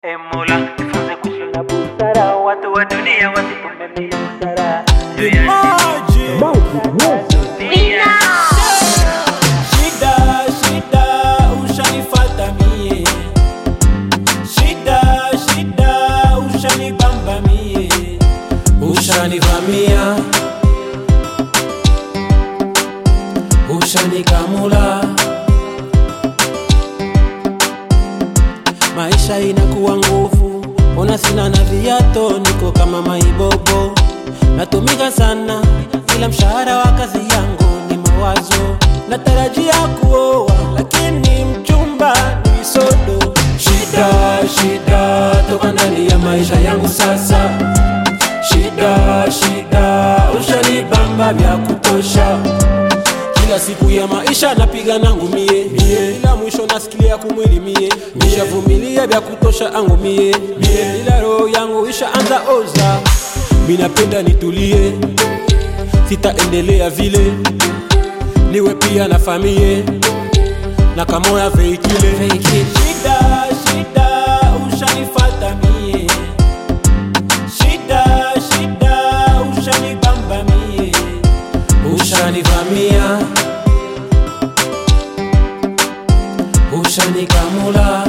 E Mola, nifunze kuishi na busara, watu wa dunia wasitume busara. Shida, shida, ushanifata mie. Shida, shida, ushanibamba mie. Ushanivamia, ushanikamula, maisha inakuwa nguvu, ona sina na viato, niko kama maibobo, natumika sana, ila mshahara wa kazi yangu ni mawazo, natarajia kuoa, lakini mchumba ni sodo. Shida, shida, toka ndani ya maisha yangu sasa Shida, shida, ushanibamba vya kutosha. Kila siku ya maisha napiga nangu mie, mie. Ila mwisho nasikilia kumwili mie, nishavumilia vya kutosha angu mie, mie. Ila roho yangu ishaanza oza, minapenda nitulie, sitaendelea vile, niwe pia na famie na kamoya veikile. Shida, shida, ushanifata mie Shida, shida, ushanibamba mie, ushanivamia, ushanikamula.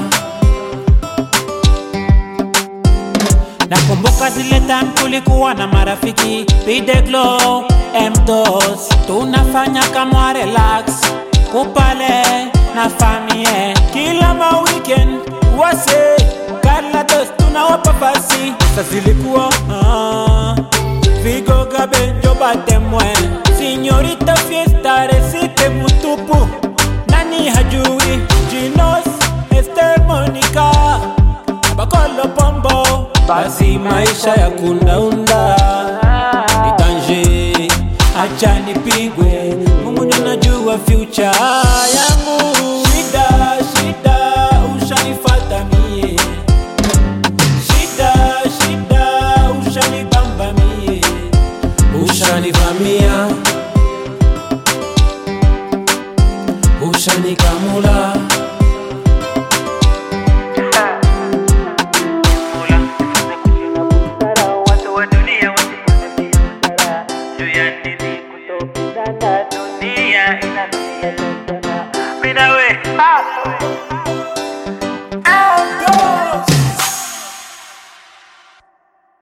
Nakumbuka zile time tulikuwa na marafiki Pideglo, Mdos Tunafanya kama relax Kupale na famie Kila ma weekend wase Carlatos tunawapa fasi Sasa zilikuwa ah, Vigo gabe njoba temwe Signorita fiesta resite mutupu Nani hajui Ginos Esther Monica Bakolo pombo Basi maisha ya kundaunda itanje, acha nipigwe, Mungu ndio anajua future yangu. Shida, shida, ushanifata mie, shida, shida, ushanibamba mie, ushanivamia, ushanikamula. Mola, nifunze kuishi na busara, watu wa dunia wasitume busara. Juu ya nini